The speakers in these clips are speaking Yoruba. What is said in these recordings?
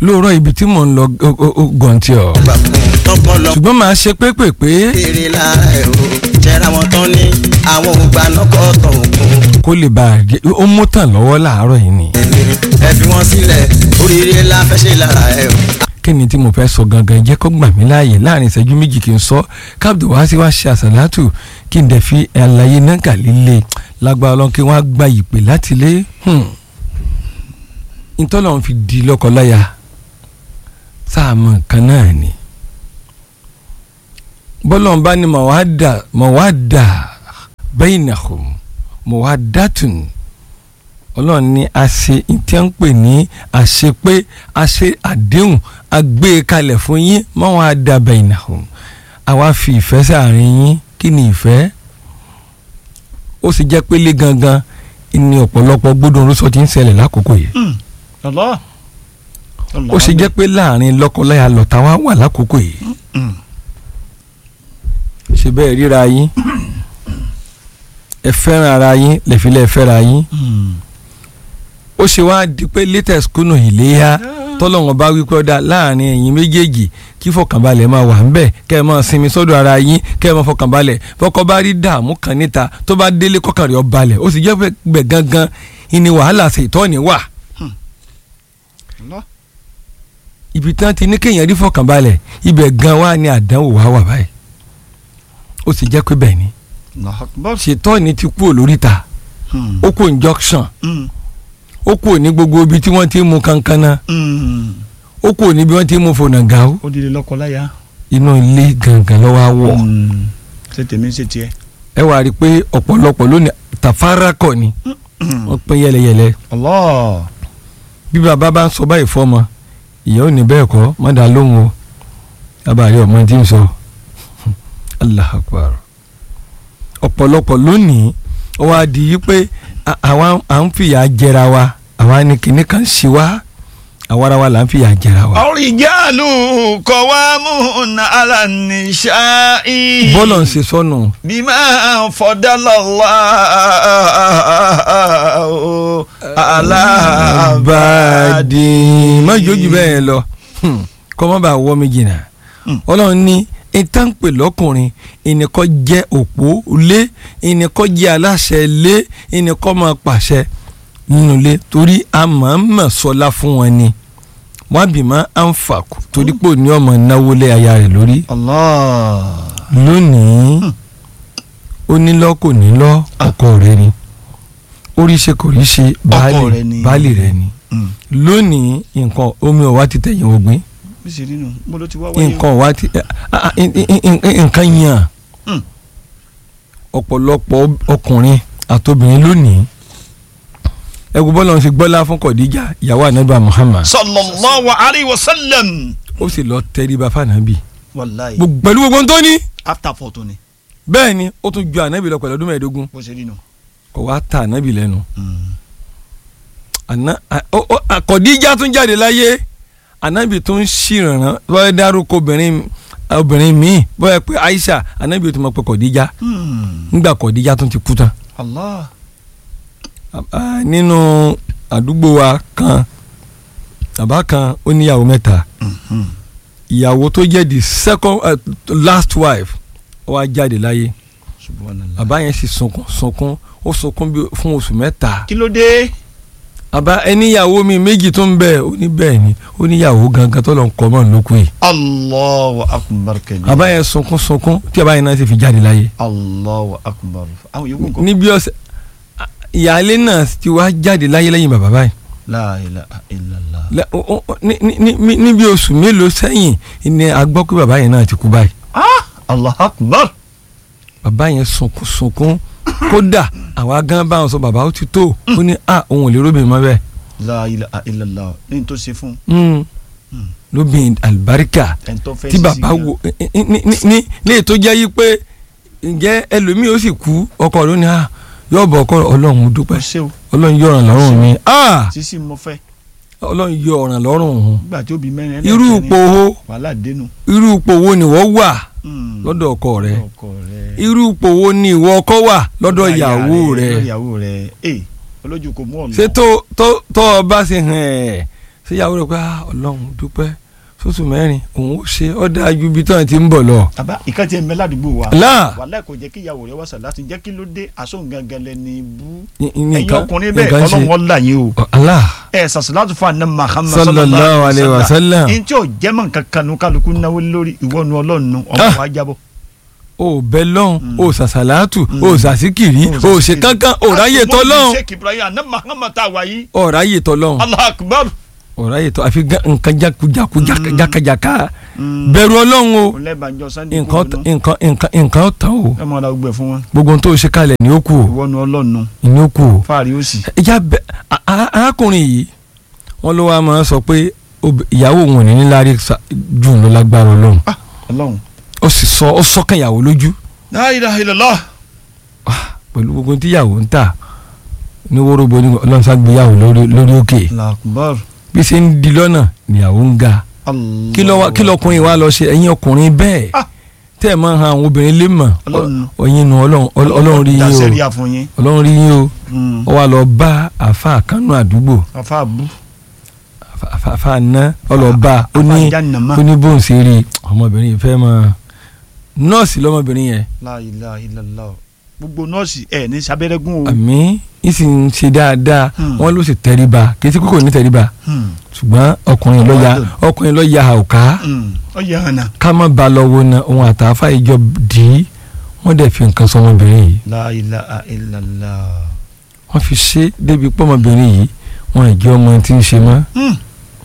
lóòrọ̀ ibi tí mò ń lọ gọ̀ǹtì ọ̀ tọpọlọ ṣùgbọ́n màá ṣe pépèpé kéré lára ẹ o jẹra wọn tán ní àwọn ògbà nọkọ tọ òkun kó lè bá a jẹ ó mú tàn lọ́wọ́ láàárọ̀ yìí ni ẹ fi wọn sílẹ̀ oríire la fẹ́ ṣe lára ẹ o. kí ni tí mo fẹ́ sọ gangan jẹ́ kó gbà mí láàyè láàrin ìṣẹ́jú méjì kí n sọ káàbdù wá sí wá ṣe àṣàlátù kí n dẹ̀ fi àlàyé náà líle lágbára ọlọ́run kí wọ́n á gba ìpè láti lé ntọ́lọ́run fi di lọ́kọláya sáàmù nǹkan náà ni bọ́lọ́run bá ní mọ̀wádà mọ̀wádà bainahum mọ̀wádàtún ọlọ́run ní a ṣe tí ń pè ní àṣepé a ṣe àdéhùn a gbé e kalẹ̀ fún yín mọ̀wádà bainahum àwa fi ìfẹ́ sáàrin yín kí ni ìfẹ́ ó sì jẹ́ pélé gangan ní ọ̀pọ̀lọpọ̀ gbódò orúsọ tí ń ṣẹlẹ̀ lákòókò yìí Allah. ó ṣe jẹ́ pé láàrin lọ́kọláya lọ́ta wá wà lákòókò yìí ṣe bẹ́ẹ̀ ríra yín ẹ fẹ́ràn ara yín lẹ́fílẹ̀ fẹ́ra yín ó ṣe wá di pé latest kùnà ìléyà tọ́lọ́wọ́n bá wípé ọ̀dà láàrin ẹ̀yin méjèèjì kí fọkànbalẹ̀ máa wà ńbẹ̀ kẹ́ ẹ máa sinmi sọ́dọ̀ ara yín kẹ́ ẹ máa fọkànbalẹ̀ fọkọ bá rí dààmú kan níta tó bá délé kọ́kàn rẹ̀ ó balẹ̀ ó sì jẹ́ pé bẹ̀ gangan ìní wàhálà ṣètọ́ni wà Allah. ibi tí wọ́n ti ní kéèyàn rí fọkànbalẹ̀ ibẹ̀ gan wà ní àdánwò wà wà báyìí ó sì jẹ́ pé bẹ́ẹ̀ ni Allahu Akbar. ṣètọ́ni ti kú olóríta Hmm. ó kú injunction Hmm. ó kú ní gbogbo ibi tí wọ́n ti mú kankana Hmm. ó kú ní bí wọ́n ti mú fònàgàó ó di lọ́kọláya. inú ilé gangan lọ́wọ́ á wọ̀ Hmm. ṣé tèmi ṣe tiẹ̀. ẹ wá rí i pé ọ̀pọ̀lọpọ̀ lónìí tàfárákọ̀ ni Hmm. wọ́n pín yẹlẹyẹlẹ Allah. bí bàbá bá ń sọ báyìí fọ́mọ ìyá ò ní bẹ́ẹ̀ kọ́ mọ́dà lóhùn o abàrí ọmọ tí ń sọ Allah akbar ọ̀pọ̀lọpọ̀ lónìí ó wá di yí pé à- àwa à ń fìyà jẹra wa àwa ní kinní kan ṣe wá àwa ara wa là ń fìyà jẹra wa. Ar-rijalu qawwamuna 'ala an-nisa'i. bọ́lọ̀ ń ṣe sọ́nù bima faddala Allahu ala bàdì má jójú bẹ́ẹ̀ lọ kọ́ má bàa wọ́ mi jìnnà Hmm. ọlọ́run ní ìtànpè lọ́kùnrin ìnìkọ́ jẹ́ òpó lé ìnìkọ́ jẹ́ aláṣẹ lé ìnìkọ́ máa pàṣẹ nínú ilé torí a máa ń mọ̀ sọ́lá fún wọn ni wọ́n bì má à ń fà kù torí pé òní ọmọ náwó lé aya rẹ̀ lórí Allah. lónìí ó nílọ́ kò nílọ́ ọkọ rẹ̀ ni orí ṣe kò rí ṣe baálé rẹ̀ ni. baálé rẹ̀ ni Hmm. lónìí nǹkan omi ọ̀wá ti tẹ̀yìn ògbín bí ṣe rí nu mo ló ti wá wáyé. nǹkan ọ̀wá ti ah, ah, in- in- in- nǹkan yàn Hmm. ọ̀pọ̀lọpọ̀ ọkùnrin àtobìnrin lónìí ẹgbẹ́ bọ́lá ń ṣe gbọ́lá fún Kọ̀díjà ìyàwó ànábì Muhammad sallallahu alayhi wa sallam. ó sì lọ tẹríba fànàbì wàláyé Gbogbo- pẹ̀lú gbogbo ohun tó ní after four tó ni bẹ́ẹ̀ ni ó tún ju ànábì lọ pẹ̀lú ọdún mẹ́ẹ̀ẹ́dógún bó ṣe rí nu. kò wá ta ànábì lẹ́nu àná à- ó- ó- à- Kọ̀díjà tún jáde láyé ànábì tún ṣìrànràn bọ́ẹ̀ dárúkọ obìnrin obìnrin míì bọ́ẹ̀ pé Aisha ànábì tún mọ̀ pé Kọ̀díjà ńgbà Kọ̀díjà tún ti kú tán Allah. Ah, nínú àdúgbò wa kan bàbá kan ó níyàwó mẹ́ta ìyàwó tó jẹ́ the second uh, last wife ó wá jáde láyé subhanallah. bàbá yẹn sì sunkún sunkún ó sunkún bí fún oṣù mẹ́ta kí ló dé. bàbá ẹníyàwó mi méjì tó ń bẹ ó ní bẹ́ẹ̀ ni ó níyàwó gangan tó lọ ń kọ́ mọ́ lókun yìí Allahu akbar kẹ́ni. bàbá yẹn sunkún sunkún tí bàbá yẹn náà sì fi jáde láyé Allahu akbar. àwọn yòókù nǹkan. níbi ọ̀sẹ̀ ìyáálé náà ti wá jáde láyé lẹ́yìn bàbá báyìí la ilaha illallah. Lẹ- o- o- ní- ní- ní- níbi oṣù mélòó sẹ́yìn ni a gbọ́ pé bàbá yẹn náà ti kú báyìí Allahu akbar. bàbá yẹn sunkún sunkún kódà àwa gan báwọn sọ bàbá ó ti tó ó ní à òun ò lè róbìn mọ́ bẹ́ẹ̀ la ilaha illallah. ní n tó ṣe fún. Mm. Mm. lóbìn àlùbáríkà ẹni tó fẹ́ tí sí bàbá sí wo ní ní ní ní ètò jẹ́ yí pé ǹjẹ́ ẹlòmíì ó sì kú ọkọ rẹ̀ ó ní à yóò bọ̀ ọkọ ọlọ́run mo ó dúpẹ́ ṣe o ọlọ́run yọ ọ̀ràn lọ́rùn mi ah sísí mo fẹ́ ọlọ́run yọ ọ̀ràn lọ́rùn òun nígbà tí ó bí mẹ́rin irú ẹlẹ́kẹrin, ipò wo wàhálà dénú. irú ipò wo ni wọ́n wà Mm. lọ́dọ̀ ọkọ rẹ̀ ọkọ rẹ̀. irú ipò wo ni ìwọ ọkọ wà lọ́dọ̀ Lọ́dọ̀ aya ìyàwó lọ́dọ̀ rẹ̀ ìyàwó rẹ̀ ee olójú kò mú ọ̀nà. ṣé tó tó tó o bá ṣe hàn ẹ́ síyàwó rẹ̀ pé "Ah, ọlọ́run dúpẹ́ sóṣù mẹ́rin òun ó ṣe ọ́ dáa ju ibi tán ti ń bọ̀ lọ. àbá ìkan tí ẹ mẹ ládùúgbò wa láà wàhálà kò jẹ́ kí ìyàwó rẹ̀ wá sàlátù jẹ́ kí ló dé aṣọ gangan lẹni bú ní- ní ẹ̀yin nǹkan- ọkùnrin bẹ́ẹ̀ nǹkan ṣe. ọlọ́run ọ̀la yín o Ọ- Allah ẹ sàṣàlátù fún àná Muhammad Sallallahu alayhi wa sallam. ní tí ò jẹ́mọ̀ nǹkan kan nu kálukú náwó lórí ìwọ́nu ọlọ́run nu ọmọ Ah. wa jábọ̀ o bẹ lọ́hùn Mm. o sàṣàlátù Mm. o sàṣìkìrì o ṣe kankan o ráyè tọ́ lọ́hùn Sheikh Ibrahim àná Muhammad tá a wà yìí o ráyè tọ́ lọ́hùn Allah akbar o ráyè tọ́ àfi gá- nǹkan jákujáku jáka- Mm. jákàjáká Mm. bẹ̀rù ọlọ́run o kò lẹ́bàájọ́ sunday nǹkan kúrò nù. nǹkan nǹkan nǹkan ó tán o ẹ mọ̀ ọ́nà gbẹ fún wọn gbogbo ohun tó o ṣe kalẹ̀ ní ó kù o ìwọ́nu ọlọ́run nu ní ó kù o. fáàrí ó sì. ìjà bẹ a- a- arákùnrin yìí wọn ló wá máa sọ pé ob- ìyàwó òun ò ní níláárí sa- jù lọ lágbára ọlọ́run ọlọ́run. ó sì sọ ó sọkàn ìyàwó lójú la ilaha illallah. pẹ̀lú gbogbo tí ìyàwó ń tà ní wóróbo ní ọlọ́run ságbéyàwó lórí lórí òkè Allahu akbar. bí ṣe ń di lọ́nà níyàwó ń ga Allah. kí ló wá- kí lọkùnrin wa lọ ṣe ẹ̀yin ọkùnrin bẹ́ẹ̀ Ah. tẹ́ ẹ̀ máa ń han àwọn obìnrin lé mọ̀ Ọlọ́run. ọ̀yin nu ọlọ́run ọlọ́run rí yín dasẹ́rí o àfún yín. ọlọ́run rí yín o Mm. ó wá lọ bá àfa kánú àdúgbò afa abu. àfa- àfa ná ọlọ́ba ó ní afa jannama. ó ní bóun ṣe rí ọmọbìnrin yìí fẹ́ mọ nọ́ọ̀sì lọ́mọbìnrin yẹn la ilaha illallah. gbogbo nọ́ọ̀sì ẹ̀ ní sábẹ́rẹ́gùn o. àmì yìí sì ń ṣe dáadáa Hmm. wọ́n ló sì tẹríba kì í sí kókò ní tẹríba Hmm. ṣùgbọ́n ọkùnrin ló ya ọkùnrin ló ya àwòká Hmm. ó yẹ hàn náà. ká má ba lọ́wọ́ na òun àtàfà ìjọ dì í wọ́n dẹ̀ fi nǹkan sọ ọmọbìnrin yìí la ilaha illallah. wọ́n fi ṣe débi pé ọmọbìnrin yìí wọ́n ì jẹ́ ọmọ tí ń ṣe mọ́ Hmm.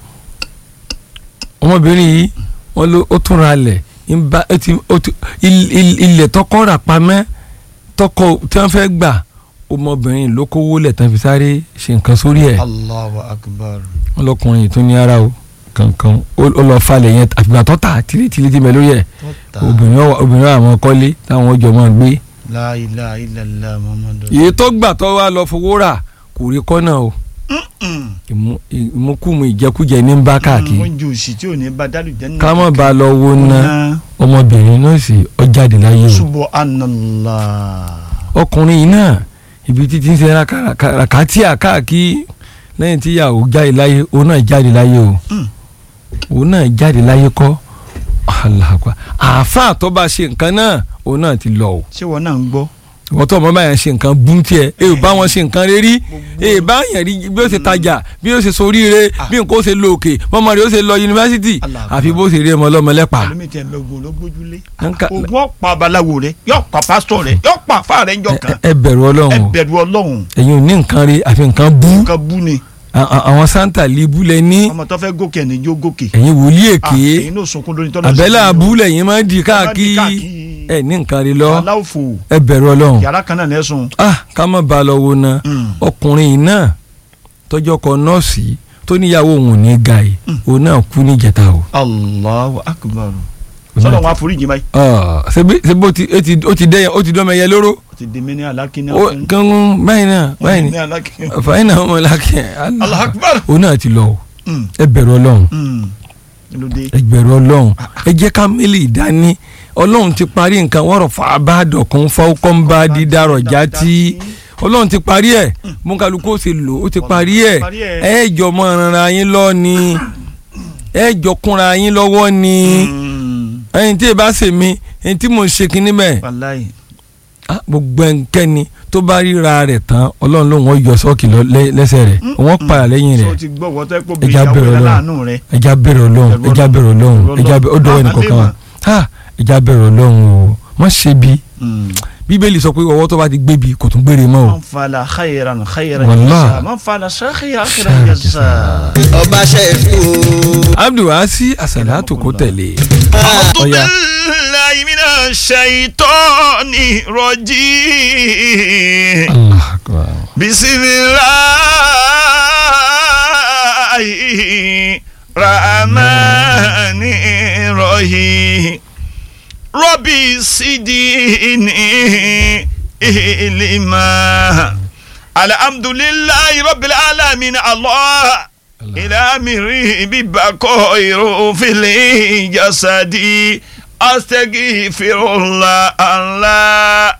ọmọbìnrin yìí wọ́n ló ó tún ra lẹ̀ ń bá ó ti ó ti il- il- ilẹ̀ tọkọ rà pamẹ́ tọkọ tí wọ́n fẹ́ gbà ọmọbìnrin ló kówó lẹ̀ tán fi sáré ṣe nǹkan sórí ẹ̀ Allahu akbar. wọ́n lọkùnrin yìí tún ní ara o kankan ó ó lọ falẹ̀ yẹn àfìgbà tó tà tìrìtìrì ti mẹ́ lórí ẹ̀ Tọ́ta. obìnrin wa obìnrin wa àwọn kọ́lé táwọn ọjọ́ máa gbé la ilaha illallah muhammadu. iye tó gbà tó wá lọ fowó rà kò rí kọ́nà o Hmm. ìmú- ìmúkùmù ìjẹkújẹ ní ń bá káàkiri wọ́n ju òsì tí ò ní bá dálù jẹ́ nínú. ká má ba lọ wo ná ọmọbìnrin náà sì ọ jáde láyé o subhanallah. ọkùnrin yìí náà ibi títí ń ṣe rakatia káàkiri lẹ́yìn tí ìyàwó jáde láyé òun náà jáde láyé o Mm. òun náà jáde láyé kọ́ alahakwa àáfàá tó bá ṣe nǹkan náà òun náà ti lọ o ṣé wọn náà ń gbọ́. wọ́n tó ọmọ báyà ṣe nǹkan bú tiẹ̀ ẹ ò bá wọn ṣe nǹkan rírí ẹ bá yẹn rí bí ó ṣe tajà bí ó ṣe soríire bí nǹkan ó ṣe lọ òkè mọ́mọ́ rẹ̀ ó ṣe lọ yunifásitì Allah. àfi bó ṣe rí ọmọ ọlọ́mọ lẹ́pà. ẹlòmíì tẹ ẹgbẹ́ ogun ló gbójúlé. Nǹkan- ogun ọ̀pá babaláwo rẹ yóò pa pásítọ̀ rẹ yóò pa afá rẹ ńjọ kan. ẹ bẹ̀rù ẹ ọlọ́run o bẹ̀rù ọlọ́run ẹ̀yin ò ní nǹkan rí àfi nǹkan bú nǹkan bú ni À- à- àwọn santa libu lẹ ní ọmọ tó fẹ́ gòkè ẹni jó gòkè. ẹ̀yin wòlíì Ah, èké èyí náà sunkún lórí tọ́lá. àbẹ́là abúlé yín máa ń di káàkiri káàkiri. ẹ ní nǹkan rí lọ aláwòfò ẹ bẹ̀rù ọlọ́run yàrá kan náà lẹ́sùn. ah ká má ba lọ wo na ọkùnrin yìí náà tọjọ́ kọ nọ́ọ̀sì tó níyàwó òun ò ní ga yìí òun náà kú ní ìjẹta o. Allahu akbar. Òun náà sọ́dọ̀ wọn àforíjì báyìí. Ah, ṣebí ṣebí ó ti ó ti ó ti dẹ́yẹ ó ti dọ́mọ ẹyẹ lóró ó ti di mí ní alákínní ó kángun báyìí náà báyìí ní ni alákínní. fàáyìn náà ọmọ làkẹ́ Allahu akbar. òun náà ti lọ o Mm, ẹ bẹ̀rù ọlọ́run mm. kí ló dé. ẹ bẹ̀rù ọlọ́run ẹ jẹ́ ká mílì dání ọlọ́run ti parí nǹkan wọ́rọ̀ fà á bá dọ̀kun fọ́kàn bá dídárọ̀ já tí ọlọ́run ti parí ẹ̀ mọ́kàlùkù ó ti lò ó ti parí ẹ̀ parí ẹ̀. ẹ jọ mọ́ ara yín lọ ni ẹ jọ kúnra yín lọ́wọ́ ni Mm. ẹyin tí ẹ bá ṣe mí ẹyin tí mo ṣe kinní bẹ́ẹ̀ wàláyé. ah, gbogbo ẹnikẹ́ni tó bá ríra rẹ̀ tán ọlọ́run ló wọ́n yọ sọ́ọ̀kì lọ lẹ́- lẹ́sẹ̀ rẹ̀ wọ́n padà lẹ́yìn sọ rẹ̀ ti gbọ́ wọ́n tẹ́ pọ̀ bí Ẹja ìyàwó bẹ̀rẹ̀ rẹ̀ Ọlọ́run. láàánú rẹ̀. ẹja bẹ̀rẹ̀ ọlọ́run Bẹ̀rù ẹja bẹ̀rẹ̀ ọlọ́run Bẹ̀rù ẹja bẹ̀rẹ̀ ọdọ̀ Ọlọ́run. ẹnì kọ̀ọ̀kan wa ha ẹja bẹ̀rẹ̀ ọlọ́run o wọ́n ṣe bí bíbélì sọ pé ọwọ́ tó bá ti gbé bi kò tún gbére mọ́ o man fala khayran khayran Wallah. jasa man fala khayran khayran jasa. ọba ṣẹ́ẹ̀fù abdulwasi asalatu kò tẹ̀lé أعوذ Ọya. بالله من الشيطان الرجيم allah akbar بسم الله الرحمن الرحيم ربي سيديني إلما الحمد لله رب العالمين الله إلى أمري ببقائر في الجسد أستغفر الله الله